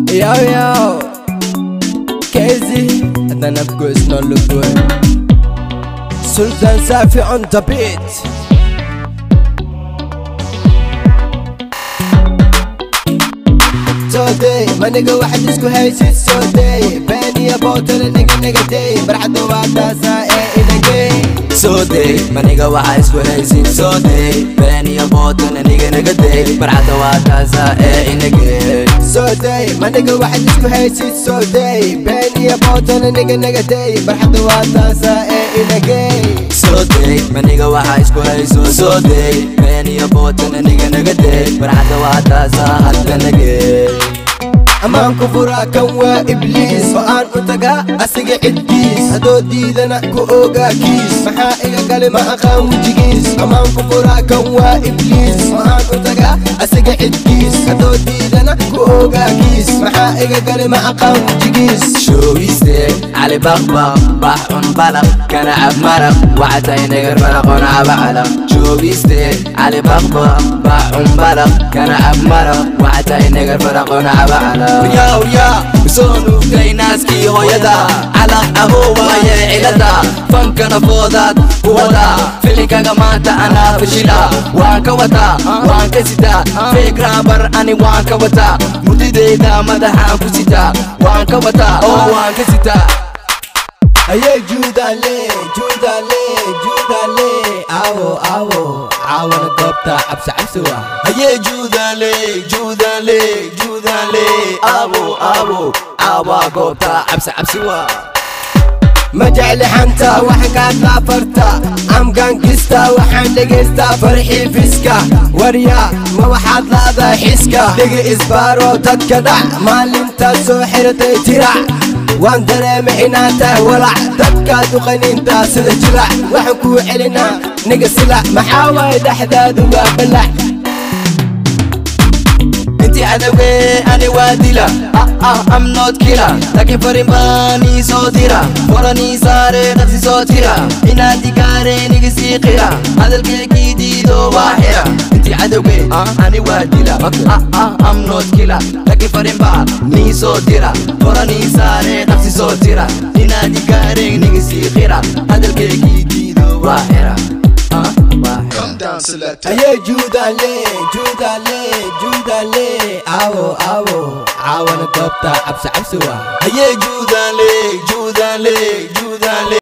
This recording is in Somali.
Yo yo, Casey, and then of course not look good. Sultan Safi on the beat. So day, my nigga واحد اسكو هيسيت so day باني يا بوتر nigga nigga day برحد وعداسة ايه in a game Sooday, maniga waxaa isku haysin Sooday, beeniya bootana niga naga day Barcada waa taasa ee inagee So day, my nigga واحد اسكو هيسيت so day باني يا بوتر nigga nigga day برحد وعداسة ايه in a game Sooday, maniga waxaa isku hayso Sooday, beeniya bootana niga naga day Barcada waa taasa hadda nagee amaan ku furaa kan waa ibliis oo aan u tagaa asiga ciddiis haddoo diidana ku ogaa kiis maxaa iga gali ma aqaan wejigiis amaan ku furaa kan waa ibliis oo aan u tagaa asiga ciddiis haddoo diidana ku ogaa kiis maxaa iga gali ma aqaan wejigiis Showiste, cali baqbaq, bax un balaq Kana cab maraq, wacatay nagar maraqoon caba calaq Showiste, cali baqbaq, bax un balaq Kana cab maraq, wacatay nagar maraqoon caba calaq Yaa yaa, soo nuugtay naaskii hooyada Calaq ahoo waaye cilada Fankana foodaad ku wada Filinkaga maanta anaa fashila Waan ka wataa, waan ka sitaa Fake rapper ani waan ka wataa Mudideyda madaxaan ku sitaa Waan ka wataa, oo waan ka sitaa ayay juudale juudale juudale awo awo caawana goobta cabsi cabsi waa Haye judale, judale, judale Abo, abo, awa goobta cabsi cabsi waa ma jecli xanta waxaan kaa daafarta amgangista waxaan dhegaystaa farxii fiska warya ma waxaad laadaa xiska dhigi isbaaro dadka dhac maalintaad soo xiratay tirac waan dareemay inaad tahay walac dadkaad u qaniintaa sida jilac waxaan kuu celinaa niga silac maxaa waaye dhexdaadu waa balac inti cadawge ani waa dila ah ah I'm not killer laakiin farin baan ii soo dira waran ii saare dhaqsi soo tira inaad igaareen iga sii qira hadalkeygii diido waa xira inti cadawge ani waa dila ah ah I'm not killer laakiin farin baan ii soo dira waran ii saare dhaqsi soo tira inaad igaareen iga sii qira hadalkeygii diido waa xira ah waa xira ayay juudale juudale juudale awo awo caawana goobta cabsi cabsi waa Haye judale, judale, judale